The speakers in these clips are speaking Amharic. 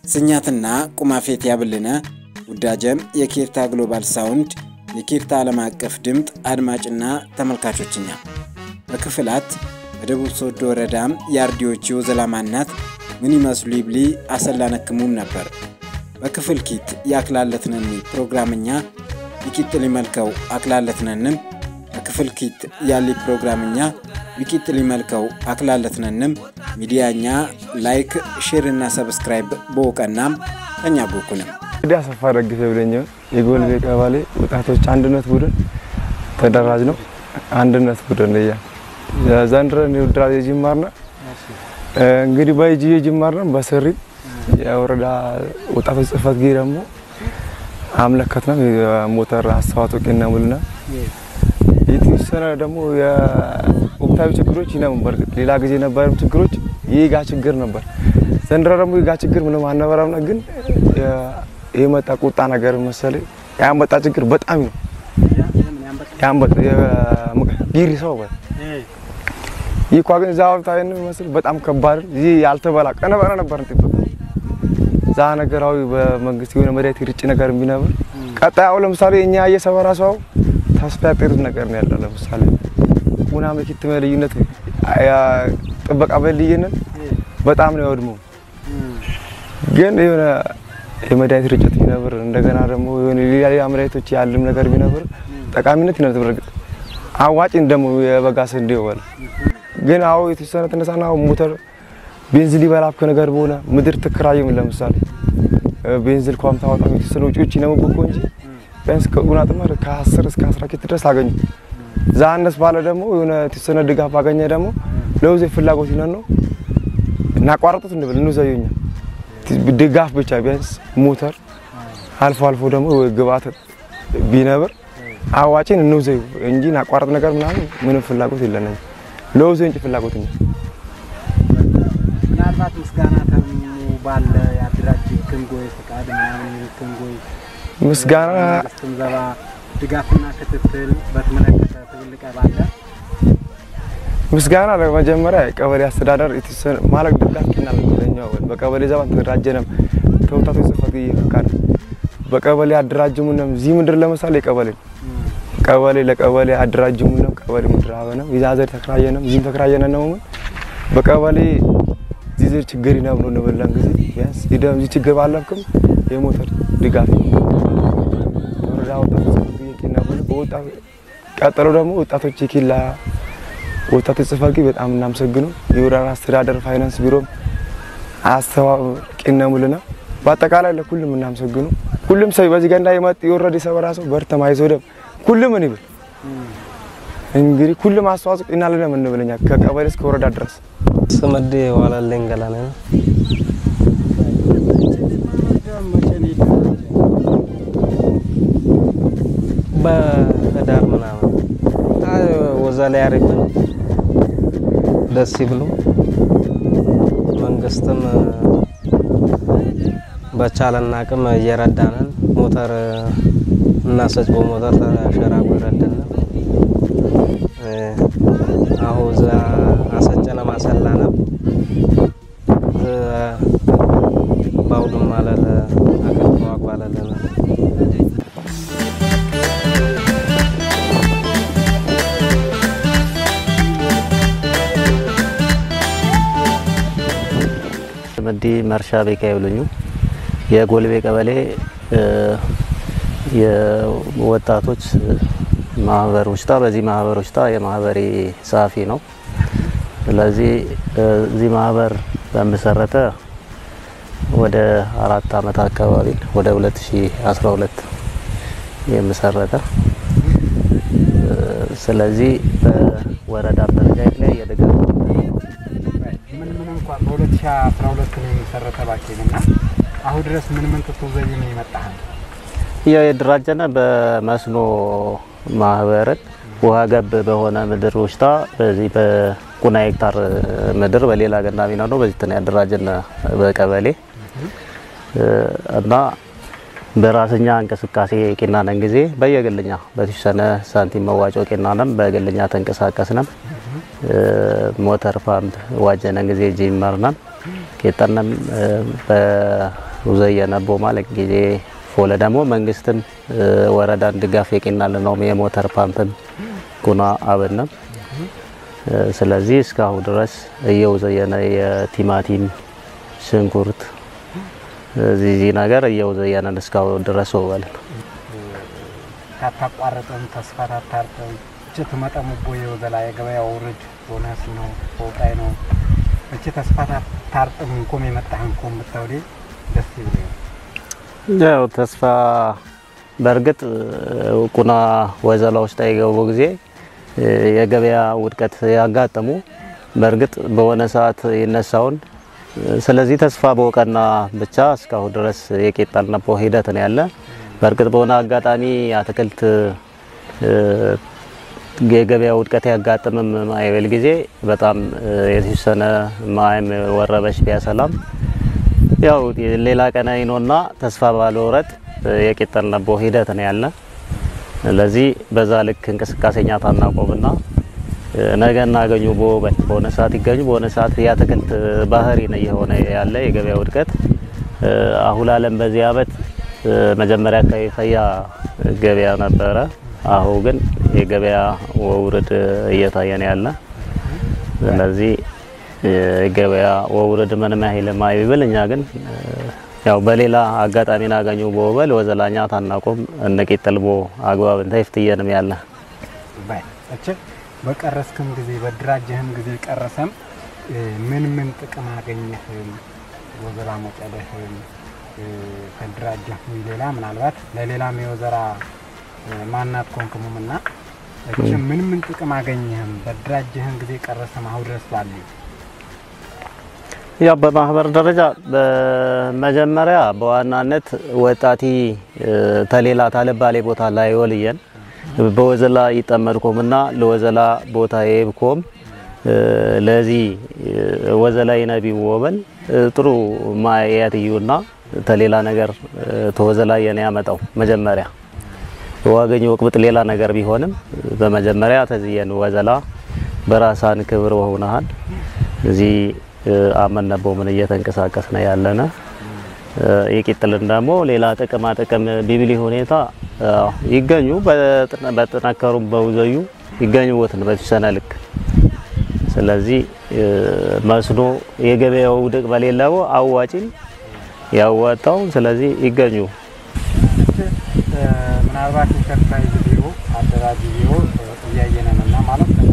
ስኛትና ቁማፌት ያብልነ ውዳጀም የኬርታ ግሎባል ሳውንድ የኬርታ ዓለም አቀፍ ድምጥ አድማጭና ተመልካቾችኛ በክፍላት በደቡብ ሶዶ ወረዳም የአርዲዎቹ ዘላማናት ምን ይመስሉ ይብሊ አሰላነክሙም ነበር በክፍል ኪት ያክላለትነኒ ፕሮግራምኛ ይቂጥ ሊመልከው አክላለትነንም በክፍል ኪት ያሊ ፕሮግራምኛ ዊቂጥ ሊመልከው አክላለትነንም ሚዲያኛ ላይክ ሼር እና ሰብስክራይብ በውቀናም ተኛ ቦኩንም እንግዲህ አሰፋ ደግፌ ብለኛው የጎልቤ ቀበሌ ወጣቶች አንድነት ቡድን ተደራጅ ነው። አንድነት ቡድን እያ ዘንድሮ ውድራ የጅማርና እንግዲህ በይጂ የጅማርና በስሪ የወረዳ ወጣቶች ጽህፈት ጊዜ ደግሞ አምለከት ነው የሞተር አስተዋጽኦ ቄና ሙልና የተወሰነ ደግሞ የወቅታዊ ችግሮች ይነም በርግጥ ሌላ ጊዜ የነበረም ችግሮች የጋ ችግር ነበር። ዘንድሮ ደግሞ የጋ ችግር ምንም አልነበረም፣ ግን የመጣ ቁጣ ነገር መሰለኝ ያመጣ ችግር በጣም ነው ያመጣ ጊሪ ሰው በ ይህ ኳ ግን ዛው ታይን መስል በጣም ከባድ ይህ ያልተበላ ቀነበረ ነበር እንጥብ ዛ ነገራዊ በመንግስት የሆነ መድኃኒት ርጭ ነገር ቢነበር ቀጣይ አሁን ለምሳሌ እኛ እየሰበራ ሰው ተስፋ ያጤሩት ነገር ነው ያለው። ለምሳሌ ቁና መኪት ልዩነት ጥበቃ በልይንን በጣም ነው ያወድመው። ግን የሆነ የመድኃኒት ርጭት ቢነብር እንደገና ደግሞ የሆነ ሌላ ሌላ መድኃኒቶች ያለም ነገር ቢነብር ጠቃሚነት ይነት በርግጥ አዋጭ ደግሞ የበጋ ስንዴ ይወል ግን አዎ የተወሰነ ተነሳና ሞተር ቤንዚል ይበላብ ከነገር በሆነ ምድር ትከራይም ለምሳሌ ቤንዚል ኳም ታወጣም የተወሰነ ውጪዎች ይነምብኮ እንጂ ቢያንስ ከጉና ጥማር ከ10 እስከ 10 ኪት ድረስ አገኙ። ዛነስ ባለ ደግሞ የሆነ የተወሰነ ድጋፍ አገኘ ደግሞ ለውዜ ፍላጎት ይነን ነው እናቋረጡት እንብል እንዘዩኛ ድጋፍ ብቻ ቢያንስ ሞተር አልፎ አልፎ ደግሞ ግብአት ቢነብር አዋጭን እንውዘዩ እንጂ እናቋረጥ ነገር ምናምን ምንም ፍላጎት የለንም። ለውዜ እንጂ ፍላጎት እንጂ ምናልባት ምስጋና ተሙ ባለ የአደራጅ ክንጎይ ፈቃድ ምናምን ክንጎይ ምስጋና ስንዘባ ድጋፍና ክትትል በተመለከተ ትብልቀ ባለ ምስጋና ለመጀመሪያ የቀበሌ አስተዳደር የተወሰነ ማለት ድጋፍ ኪናል ለኛው በቀበሌ ዘባን ተደራጀነም ተወታቶ ጽፈት ይፈካል በቀበሌ አደራጅሙንም ዚህ ምድር ለምሳሌ ቀበሌ ቀበሌ ለቀበሌ አደራጅሙንም ቀበሌ ምድር አበነም ይዛዘር ተከራየነም ዚህም ተከራየነ ነው በቀበሌ ዚህ ችግር ይነብ ነው እንበላን ጊዜ ቢያንስ ይደም ዚህ ችግር ባለብክም የሞተር ድጋፍ ወረዳ ወጣቶች ኪና በወጣ ቀጠሎ ደግሞ ወጣቶች የኪላ ወጣቶች ጽሕፈት ቤት በጣም እናመሰግነው። የወረዳ አስተዳደር ፋይናንስ ቢሮም አስተዋቂነ ሙልና በአጠቃላይ ለሁሉም እናመሰግኑ። ሁሉም ሰው በዚህ ገንዳ የመጥ የወረደ ሰበራ ሰው በርተማ አይዞደም ሁሉም ምን ይብል እንግዲህ ሁሉም አስተዋጽኦ እናለንም እንብለኛ ከቀበሌ እስከ ወረዳ ድረስ ስመዴ ዋላለኝ ገላኔ ነው። በህዳር ምናምን ወዛ ላይ አሪፍን ደስ ይብሉ። መንግስትም በቻለን አቅም እየረዳንን ሞተር እናሰጭ በሞተር ተሸራጉ ይረዳን አሁ ዛ አሰጨነ ማሰላነ ባውዱም ማለለ አቅም ተዋቋለለነ መዲ መርሻ ቤካ ይብሉኙ የጎልቤ ቀበሌ የወጣቶች ማህበር ውሽጣ በዚህ ማህበር ውሽጣ የማህበሬ ጸሐፊ ነው። ስለዚህ እዚህ ማህበር በመሰረተ ወደ አራት አመት አካባቢ ወደ 2012 የመሰረተ ስለዚህ በወረዳ ደረጃ የተለያየ ድጋፍ ምን ምን እንኳን በ2012 ነው የመሰረተ ባኬንና አሁን ድረስ ምን ምን ትትዘይ ነው ይመጣሃል? ያው የደራጀነ በመስኖ ማህበርን ውሃ ገብ በሆነ ምድር ውሽጣ በዚህ በቁና ሄክታር ምድር በሌላ ገና ሚና ነው በዚህ ትን ያደራጀነ በቀበሌ እና በራስኛ እንቅስቃሴ ቄናነን ጊዜ በየግልኛ በተወሰነ ሳንቲም መዋጮ ቄናነን በግልኛ ተንቀሳቀስነን ሞተር ፓምፕ ዋጀነን ጊዜ ጂመርነን ቄጠነም በውዘየነቦ ማለት ጊዜ ፎለ ደግሞ መንግስትን ወረዳን ድጋፍ የቂናል ነው የሞተር ፓምፕን ጉና አብንም ስለዚህ እስካሁን ድረስ እየውዘየነ የቲማቲም ሽንኩርት እዚህ ነገር እየውዘየነን እስካሁን ድረስ ወበልን ታታቋረጠም ተስፋ ታታርተም እች ትመጠሙ ቦየ ወዘላ የገበያ ውርድ ቦነስ ነው ፎቃይ ነው እች ተስፋ ታርጥም እንኮም የመጣህ እንኮም ብታውዴ ደስ ይብል ያው ተስፋ በእርግጥ ቁና ወዘላ ውስጥ የገቡ ጊዜ የገበያ ውድቀት ያጋጠሙ በእርግጥ በሆነ ሰዓት የነሳውን ስለዚህ ተስፋ በወቀና ብቻ እስካሁን ድረስ የቄጠልነቦ ሂደት ነው ያለ። በእርግጥ በሆነ አጋጣሚ አትክልት የገበያ ውድቀት ያጋጥምም ማይበል ጊዜ በጣም የተወሰነ ማይም ወረበሽ ቢያሰላም ያው ሌላ ቀን አይኖና ተስፋ ባለወረጥ የቄጠልነቦ ሂደት ነው ያለ። ለዚህ በዛ ልክ እንቅስቃሴኛ ታናቆምና ነገ እናገኙ በወበል በሆነ ሰዓት ይገኙ በሆነ ሰዓት የአትክልት ባህሪ ነው የሆነ ያለ የገበያ ውድቀት አሁን አለም በዚህ አመት መጀመሪያ አካባቢ ፈያ ገበያ ነበረ። አሁን ግን የገበያ ውርድ እየታየ ነው ያለ። ስለዚህ የገበያ ውርድ ምንም ያህል ማይብል እኛ ግን ያው በሌላ አጋጣሚ ናገኙ በወበል ወዘላኛ ታናቆም እነቄጠልቦ አግባብን ተይፍትየንም ያለ ባይ እች በቀረስክም ጊዜ በድራጀህም ጊዜ ቀረሰም ምን ምን ጥቅም አገኘህም? ወዘራ መጨደህም ከድራጀህ ሌላ ምናልባት ለሌላም የወዘራ ማናት ኮንክሙም እና እች ምን ምን ጥቅም አገኘህም? በድራጀህም ጊዜ ቀረሰም አሁን ድረስ ባሉ ያው በማህበር ደረጃ በመጀመሪያ በዋናነት ወጣቲ ተሌላ ታለባሌ ቦታ ላይ ወልየን በወዘላ ይጠመድኮምና ለወዘላ ቦታ የብኮም ለዚህ ወዘላ ይነቢ ወበል ጥሩ ማያትዩና ተሌላ ነገር ተወዘላ የነ ያመጣው መጀመሪያ ዋገኝ ወቅብጥ ሌላ ነገር ቢሆንም በመጀመሪያ ተዝየን ወዘላ በራሳን ክብር ወሁናሃል እዚህ አመነበ ምን እየተንቀሳቀስ ነው ያለነ የቂጥልን ደግሞ ሌላ ጥቅማ ጥቅም ቢብሊ ሁኔታ ይገኙ በጥነከሩ በውዘዩ ይገኙ ወትን በተሰነ ልክ ስለዚህ መስኖ የገበያው ውድቅ በሌለው አዋጪን ያዋጣው ስለዚህ ይገኙ ምናልባት ኢንተርፕራይዝ ቢሮ አደራጅ ቢሮ እያየነን እና ማለት ነው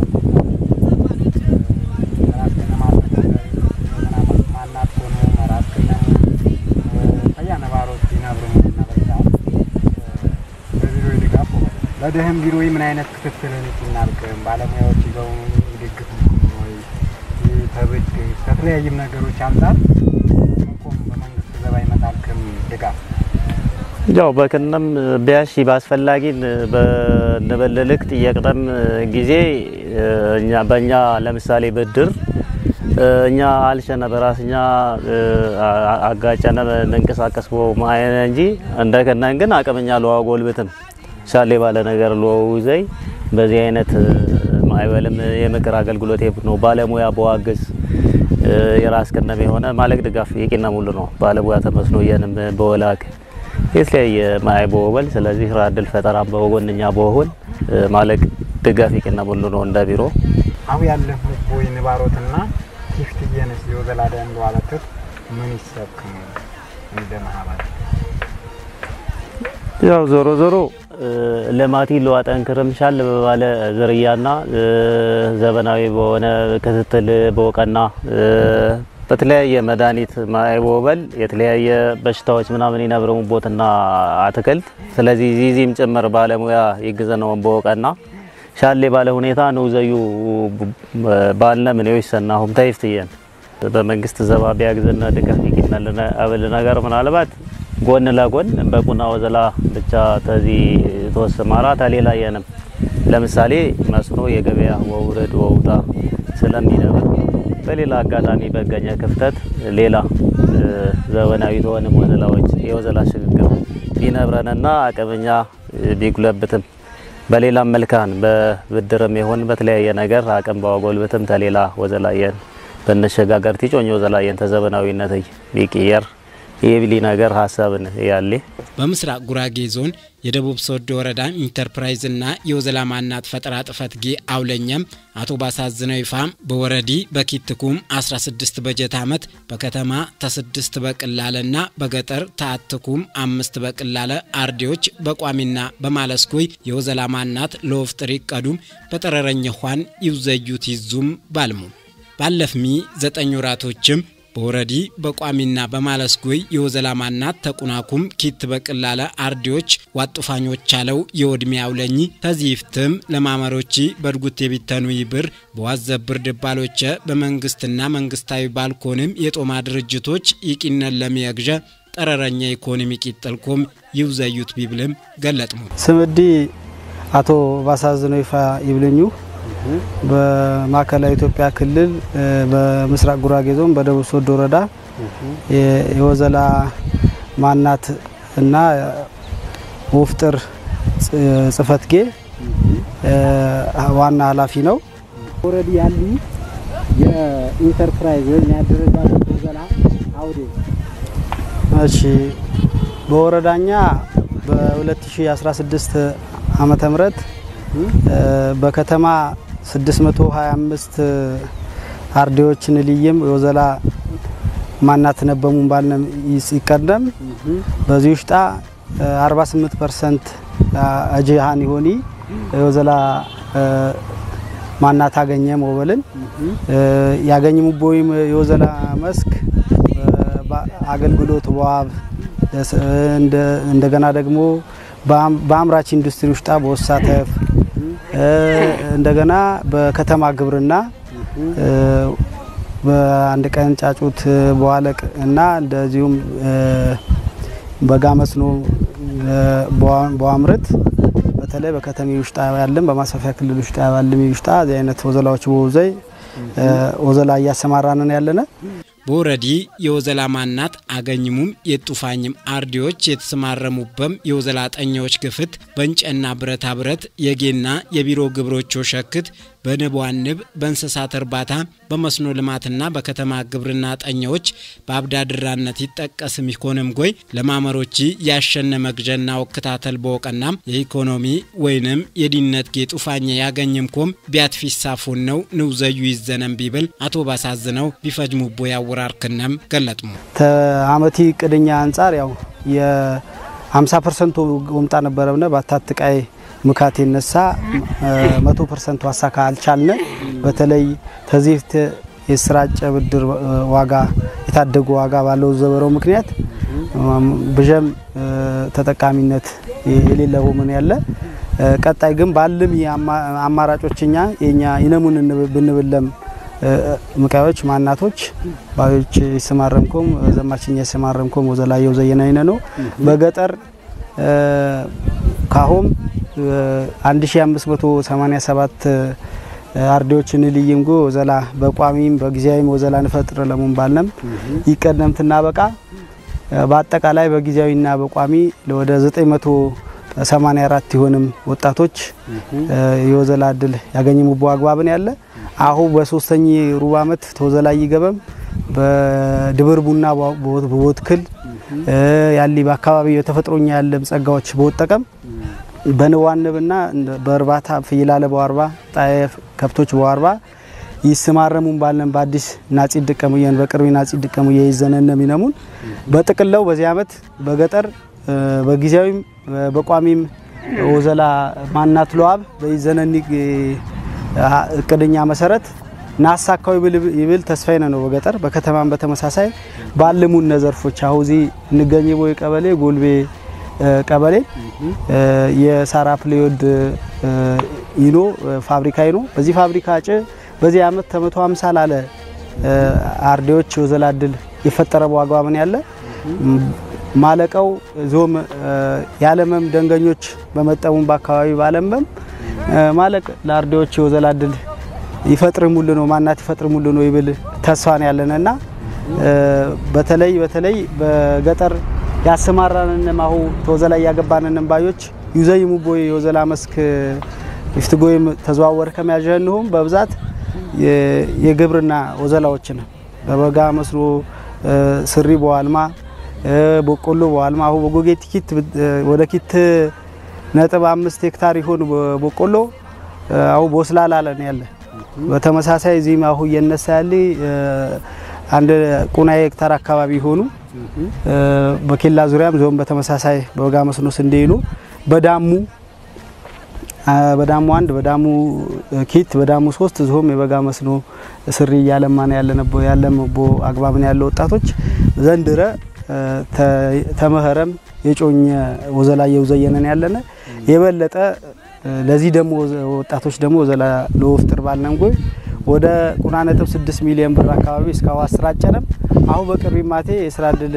በደህም ቢሮ ምን አይነት ክትትልን እናልቅም ባለሙያዎች ይዘው ይደግፍ ወይ ተብድ ከተለያየም ነገሮች አንጻር ምንኮም በመንግስት ዘባ ይመጣልክም ድጋፍ ያው በክነም ቢያሺ ባስፈላጊን በነበለልክ ጥየቅደም ጊዜ እኛ በእኛ ለምሳሌ ብድር እኛ አልሸነ በራስኛ አጋጨነ እንንቀሳቀስ በው ማየነ እንጂ እንደከናን ግን አቅምኛ ለዋጎልብትም ሻሌ ባለ ነገር ለውዘይ በዚህ አይነት ማይበልም የምክር አገልግሎት ነው ባለሙያ በዋግዝ የራስ ከነም የሆነ ማለቅ ድጋፍ የቂና ሙሉ ነው ባለሙያ ተመስኖ የንም በወላክ የተለያየ ማይ በወበል ስለዚህ ስራ እድል ፈጠራ በወጎንኛ በወሁን ማለቅ ድጋፍ የቂና ሙሉ ነው እንደ ቢሮ አሁ ያለ ቦይ ንባሮትና ቲፍትየንስ የወዘላደ እንደዋለትት ምን ይሰብክ እንደ ማህበር ያው ዞሮ ዞሮ ልማቲ ለዋጠንክርም ሻል በባለ ዝርያና ዘመናዊ በሆነ ክትትል በወቀና በተለያየ መድኃኒት ማይቦበል የተለያየ በሽታዎች ምናምን ይነብረሙቦትና አትክልት ስለዚህ ዚዚም ጭምር ባለሙያ ይግዘነው በወቀና ሻሌ ባለ ሁኔታ ነው ዘዩ ባልነ ምን ይሰናሁም ታይፍትየን በመንግስት ዘባ ቢያግዝና ድጋፍ ይኪናልና አበል ነገር ምናልባት ጎን ለጎን በቁና ወዘላ ብቻ ተዚ ተወሰማራ ተሌላ የንም ለምሳሌ መስኖ የገበያ ወውረድ ወውጣ ስለሚነብር በሌላ አጋጣሚ በገኘ ክፍተት ሌላ ዘመናዊ ተሆንም ወዘላዎች የወዘላ ሽግግር ቢነብረንና አቅምኛ ቢጉለብትም በሌላም መልካን በብድርም ይሁን በተለያየ ነገር አቅም ባወጎልብትም ተሌላ ወዘላየን በነሸጋገር ቲጮኞ ዘላየን ተዘመናዊነት ቢቅየር የብሊ ነገር ሀሳብን ያሌ በምስራቅ ጉራጌ ዞን የደቡብ ሶዶ ወረዳ ኢንተርፕራይዝ እና የወዘላ ማናት ፈጠራ ጥፈት ጌ አውለኛም አቶ ባሳዝነው ይፋም በወረዲ በኪትኩም 16 በጀት ዓመት በከተማ ተስድስት በቅላለ ና በገጠር ተአትኩም አምስት በቅላለ አርዴዎች በቋሚና በማለስኮይ የወዘላ ማናት ለወፍጥር ይቀዱም በጠረረኝ ኋን ይውዘዩት ይዙም ባልሙ ባለፍሚ ዘጠኝ ወራቶችም በወረዲ በቋሚና በማለስጎይ የወዘላ ማናት ተቁናኩም ኪት በቅላለ አርዲዎች ዋጡፋኞች አለው የወድሜ አውለኝ ተዚፍትም ለማመሮቺ በድጉት የቢተኑ ይብር በዋዘብር ድባሎቸ በመንግስትና መንግስታዊ ባልኮንም የጦማ ድርጅቶች ይቂነን ለሚየግዠ ጠረረኛ ኢኮኖሚ ቂጠልኮም ይውዘዩት ቢብልም ገለጥሙ ስምዲ አቶ ባሳዝነው ይፋ ይብልኙ በማዕከላዊ ኢትዮጵያ ክልል በምስራቅ ጉራጌ ዞን በደቡብ ሶዶ ወረዳ የወዘላ ማናት እና ወፍጥር ጽፈት ጌ ዋና ኃላፊ ነው። ኦልሬዲ ያሉ የኢንተርፕራይዝ ወይም ያደረጃጀት ወዘላ አውዴ እሺ በወረዳኛ በ2016 ዓመተ ምህረት በከተማ 625 አርዴዎችን ልይም የወዘላ ማናት ነበሙን ባልነም ይቀደም በዚህ ውሽጣ 48 ፐርሰንት አጅሃን ይሆኒ የወዘላ ማናት አገኘ ሞበልን ያገኝ ሙቦይም የወዘላ መስክ አገልግሎት በዋብ እንደገና ደግሞ በአምራች ኢንዱስትሪ ውሽጣ በወሳተፍ እንደገና በከተማ ግብርና በአንድ ቀን ጫጩት በዋለቅ እና እንደዚሁም በጋ መስኖ በዋምረት በተለይ በከተሜ ውሽጣ ያለም በማስፋፊያ ክልል ውሽጣ ያለም ውሽጣ እዚህ አይነት ወዘላዎች በወዘይ ወዘላ እያሰማራንን ያለነ በወረዲ የወዘላ ማናት አገኝሙም የጡፋኝም አርዲዎች የተሰማረሙበም የወዘላ ጠኛዎች ግፍት በእንጨና ብረታ ብረት የጌና የቢሮ ግብሮች ሸክት በንቧንብ በእንስሳት እርባታ በመስኖ ልማትና በከተማ ግብርና ጠኛዎች በአብዳድራነት ይጠቀስም ኢኮኖም ጎይ ለማመሮቺ ያሸነ መግዠና ወክታተል በወቀናም የኢኮኖሚ ወይንም የዲነት ጌ ጡፋኘ ያገኝምኮም ቢያትፊሳፉን ነው ንውዘዩ ይዘነም ቢብል አቶ ባሳዝነው ቢፈጅሙቦ ያወራር ክነም ገለጥሙ ተአመቲ ቅድኛ አንጻር ያው የ50 ፐርሰንቱ ወምጣ ነበረብነ ባታትቃይ ምካት የነሳ መቶ ፐርሰንቱ አሳካ አልቻልነ። በተለይ ተዚህት የስራጨ ብድር ዋጋ የታደጉ ዋጋ ባለው ዘበረው ምክንያት ብዠም ተጠቃሚነት የሌለው ምን ያለ ቀጣይ ግን ባልም አማራጮችኛ የኛ ይነሙን ብንብለም ምቃዮች ማናቶች ባዮች ይሰማረምኮም ዘማችኛ ይሰማረምኮም ወዘላየው ዘየናይነ ነው በገጠር ካሆም 1587 አርዴዎችን ልይም ጎ ወዘላ በቋሚም በጊዜያዊም ወዘላ ንፈጥር ለሙን ባልነም ይቀደምትና በቃ በአጠቃላይ በጊዜያዊና በቋሚ ወደ 984 ይሆንም ወጣቶች የወዘላ እድል ያገኝሙቦ አግባብን ያለ አሁ በሶስተኛ ሩብ ዓመት ተወዘላ ይገበም በድብር ቡና በወትክል ያሊ በአካባቢ የተፈጥሮኛ ያለም ጸጋዎች በወጠቀም በንዋንብና በእርባታ ፍይላለ በዋርባ ጣየፍ ከብቶች በዋርባ ይስማረሙን ባለን በአዲስ ናጺ ድቀሙየን በቅርቢ ናጺ ድቀሙየ ይዘነነ ሚነሙን በጥቅለው በዚህ ዓመት በገጠር በጊዜያዊም በቋሚም ወዘላ ማናት ለዋብ በይዘነኒ እቅድኛ መሰረት ናሳካው ይብል ተስፋይነ ነው በገጠር በከተማም በተመሳሳይ ባልሙን ነዘርፎች አሁዚ እንገኝ ቦይ ቀበሌ ጎልቤ ቀበሌ የሳራ ፕሌዮድ ይኖ ፋብሪካ ይኖ በዚህ ፋብሪካ ጭ በዚህ አመት ተመቶ 50 ላለ አርዴዎች ወዘላ እድል የፈጠረ በዋጋ ምን ያለ ማለቀው ዞም ያለመም ደንገኞች በመጠሙም በአካባቢ ባለመም ማለቅ ለአርዴዎች የወዘላ እድል ይፈጥርሙል ነው ማናት ይፈጥርሙል ነው ይብል ተስፋን ያለንና በተለይ በተለይ በገጠር ያሰማራንን ማሁ ተወዘላ ያገባንን ባዮች ዩዘይሙ ቦይ የወዘላ መስክ ይፍትጎይም ተዘዋወር ከመያዣንሁም በብዛት የግብርና ወዘላዎችን በበጋ መስኖ ስሪ በዋልማ በቆሎ በዋልማ አሁ በጎጌ ኪት ወደ ኪት ነጥብ አምስት ሄክታር ይሆን በቆሎ አሁ ቦስላላ ለን ያለ በተመሳሳይ እዚህም አሁ እየነሳ ያለ አንድ ቁና ሄክታር አካባቢ ይሆኑ በኬላ ዙሪያም ዞን በተመሳሳይ በበጋ መስኖ ስንዴ ይሉ በዳሙ በዳሙ አንድ በዳሙ ኪት በዳሙ ሶስት ዞም የበጋ መስኖ ስሪ እያለማን ያለነቦ ያለመቦ አግባብን ያለ ወጣቶች ዘንድረ ተመኸረም የጮኘ ወዘላ የውዘየነን ያለነ የበለጠ ለዚህ ደግሞ ወጣቶች ደግሞ ወዘላ ለወፍጥር ባልነንጎይ ወደ ቁና ነጥብ 6 ሚሊዮን ብር አካባቢ እስካሁን አስራጨነም አሁ በቅርቢ ማቴ የስራ እድል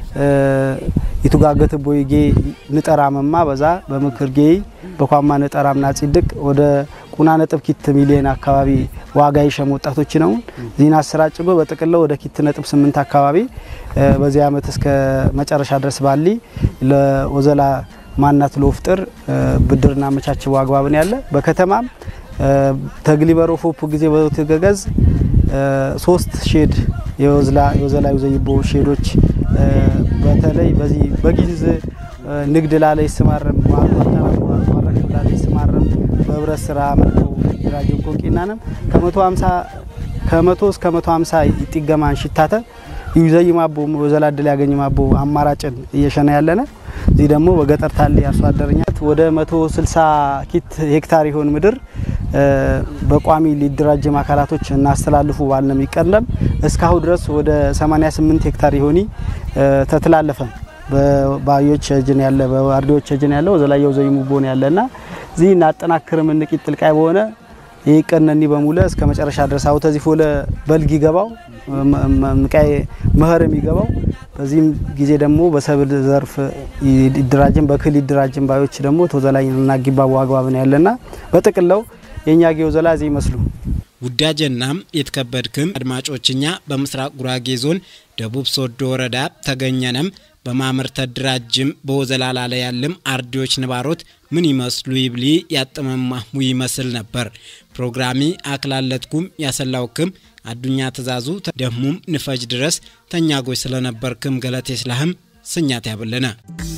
ይቱጋገት ቦይጌ ንጠራመማ በዛ በምክር ጌይ በኳማ ንጠራምና ጽድቅ ወደ ቁና ነጥብ ኪት ሚሊዮን አካባቢ ዋጋ ይሸም ወጣቶች ነው ዚና አሰራጭጎ በጥቅለው ወደ ኪት ነጥብ ስምንት አካባቢ በዚህ አመት እስከ መጨረሻ ድረስ ባሊ ለወዘላ ማናት ለወፍጥር ብድርና መቻችቦ አግባብን ያለ በከተማም ተግሊበሮ ፎፕ ጊዜ በተገገዝ ሶስት ሼድ የወዝላ የወዘላ ዘይቦ ሼዶች በተለይ በዚህ በጊዝ ንግድ ላለ ይስማረም ማረክ ላለ ይስማረም በህብረት ስራ መልከው ድራጅን ኮንቂናንም ከ150 ከመቶ እስከ 150 ይጥገማን ሽታተ ይዘይ ማቦ ወዘላ እድል ያገኝ ማቦ አማራጭን እየሸነ ያለነ እዚህ ደግሞ በገጠር ታለ አርሶ አደረኛት ወደ 160 ኪት ሄክታር ይሆን ምድር በቋሚ ሊደራጅም አካላቶች እናስተላልፉ ባልነም ይቀርለም እስካሁን ድረስ ወደ 88 ሄክታር ይሆኒ ተተላለፈ በባዮች እጅን ያለ በአርዲዎች እጅን ያለ ወዘላየው ዘይሙ ቦን ያለና እዚህ እናጠናክርም እንቂት ጥልቃይ በሆነ ይቀነኒ በሙለ እስከ መጨረሻ ድረስ አው ተዚህ ፎለ በልግ ይገባው ምቃይ መኸርም ይገባው በዚህም ጊዜ ደግሞ በሰብል ዘርፍ ይደራጅም በክል ይደራጅም ባዮች ደግሞ ተወዘላይ እና ጊባቡ አግባብ ነው ያለና በጥቅለው የኛ ጌው ዘላ እዚህ ይመስሉ ውዳጀናም የተከበድክም አድማጮችኛ በምስራቅ ጉራጌ ዞን ደቡብ ሶዶ ወረዳ ተገኘነም በማምር ተድራጅም በወዘላላ ላይ ያለም አርዲዎች ንባሮት ምን ይመስሉ ይብሊ ያጠመማሙ ይመስል ነበር። ፕሮግራሚ አክላለትኩም ያሰላውክም አዱኛ ትእዛዙ ደሙም ንፈጅ ድረስ ተኛጎች ስለነበርክም ገለቴ ስላህም ስኛት ያብለነ